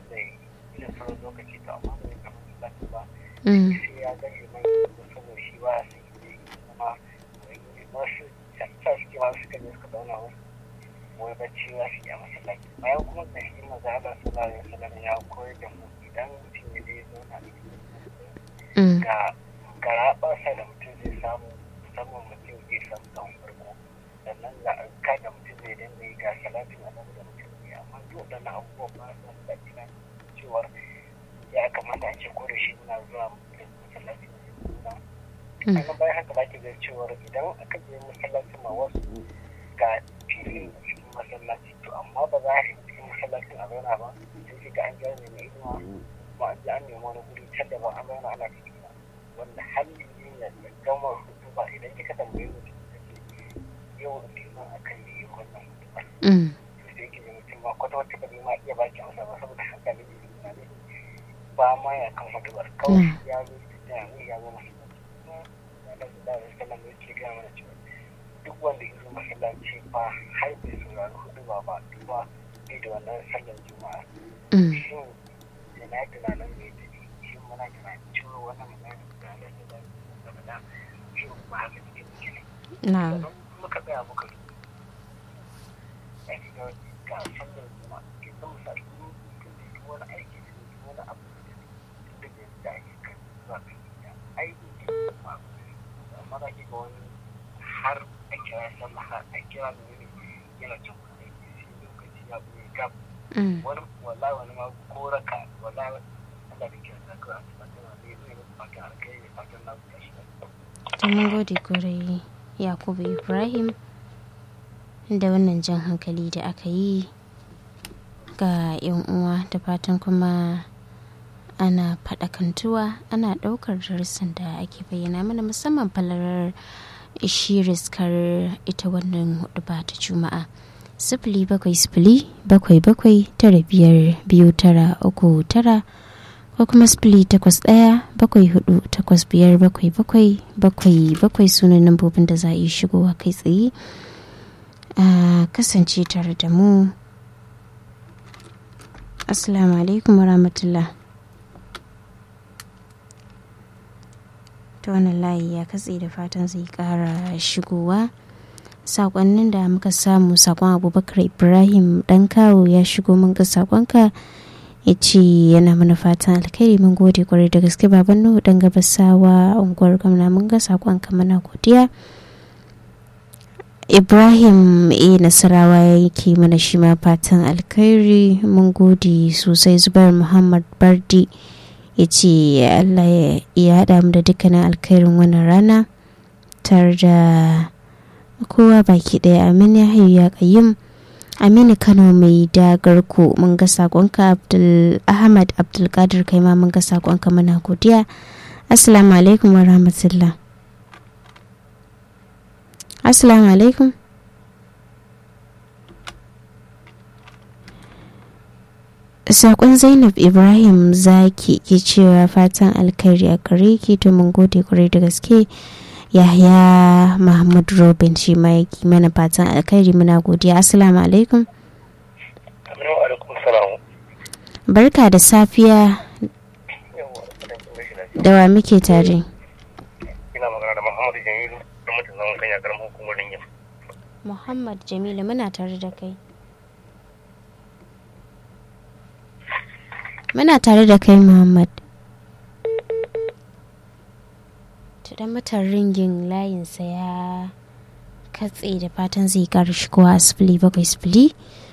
da irin sauran lokaci to amma ba zai kama masallaci ba Mm. sai ya ga liman da saboda shi ba su yi kuma wasu sa suke ma suka je suka zauna wasu wai bacci za su yi a masallaci bayan kuma da shi maza Allah sallallahu alaihi wasallam ya koyar da mu idan mutum ya je zauna a cikin Mm. ga garaɓarsa da mutum zai samu musamman mutum zai samu ɗan farko sannan ga ka da mutum zai dinga yi ga salatin annabi da mutum zai amma duk waɗannan abubuwan ba su da ina cewar ya kamata a ce ko da shi muna zuwa masallaci da Mm. sannan bayan haka zaki ga cewar idan aka je masallacin ma wasu ga filin a cikin masallaci to amma ba za a yi cikin masallacin a zauna ba sai ga an gane mai inuwa kuma an je an nemi wani guri can da ba an zauna ana cikin ba wanda hali ne da gama hutu ba idan kika tambaye mutum da ke yau liman a kan yi wannan hutu ba Mm. to sai ki mutum ma kwata wata ba zai ma iya baki amsa ba saboda hankalin ne ne ba ma ya kan hutu ba kawai ya zo ya zo ya zo masallaci kuma ya da da sallan da yake gaya mana cewa duk wanda ya zo masallaci ba har bai saurari hudu ba ba duba bai da wannan sallar juma'a Mm. shin yana tunanin mai tafi shin muna tunanin cewa wannan magana da Allah ya da da da shin ba haka ne ke ne Na. sannan muka tsaya muka duba ya ga ga sallar juma'a ke san misali mun kun da duk wani aiki da duk wani abu da tun da yanzu da ake kan zuwa kan gida aiki ke kuma amma za ki ga wani har a kira sallah har a kira da wani yana cin kuɗi sai lokaci ya buɗe gab Mm. wani wallahi wani ma ko raka wallahi Allah da kira da kawai a cikin da zai yi fatan alkai da fatan na buɗe shi To mun gode kwarai Yakubu Ibrahim da wannan jan hankali da aka yi ga 'yan uwa da fatan kuma ana faɗakantuwa ana ɗaukar darussan da ake bayyana mana musamman falalar shi riskar ita wannan hudu ba ta juma'a sifili bakwai sifili bakwai bakwai tara biyar biyu tara uku tara ko kuma sifili takwas ɗaya bakwai hudu takwas biyar bakwai bakwai bakwai bakwai sunan lambobin da za a yi shigowa kai tsaye a kasance tare da mu assalamu alaikum warahmatullah ta wannan layi ya katse da fatan zai kara shigowa sakonnin da muka samu sakon abubakar ibrahim dan kawo ya shigo mun ga sakonka ya ce yana mana fatan alkhairi mun gode kwarai da gaske baban nuhu dan gabasawa unguwar gwamna mun ga sakon ka mana godiya ibrahim a nasarawa ya yake mana shi ma fatan alkhairi mun gode sosai zubar muhammad bardi ya ce allah ya haɗa mu da dukkanin alkhairin wannan rana tare da kowa baki ɗaya amin ya hayu ya kayyum aminu kano mai dagarku mun ga sakonka abdul ahmad abdulkadir kai ma mun ga sakonka muna godiya assalamu alaikum wa rahmatullah assalamu alaikum sakon zainab ibrahim zaki ke cewa fatan alkhairi a gare ki to mun gode kwarai da gaske yahya mahmud robin shi ma yake mana fatan alkhairi muna godiya assalamu alaikum Assalamu alaikum salam. barka da safiya da wa muke tare Ina magana da Muhammadu Jamilu da mutum zaman kan yakar hukumar Ringin. muhammad jamilu muna tare da kai muna tare da kai muhammad tudan mutan ringin layinsa ya katse da fatan zai kara shigowa a sifili bakwai sifili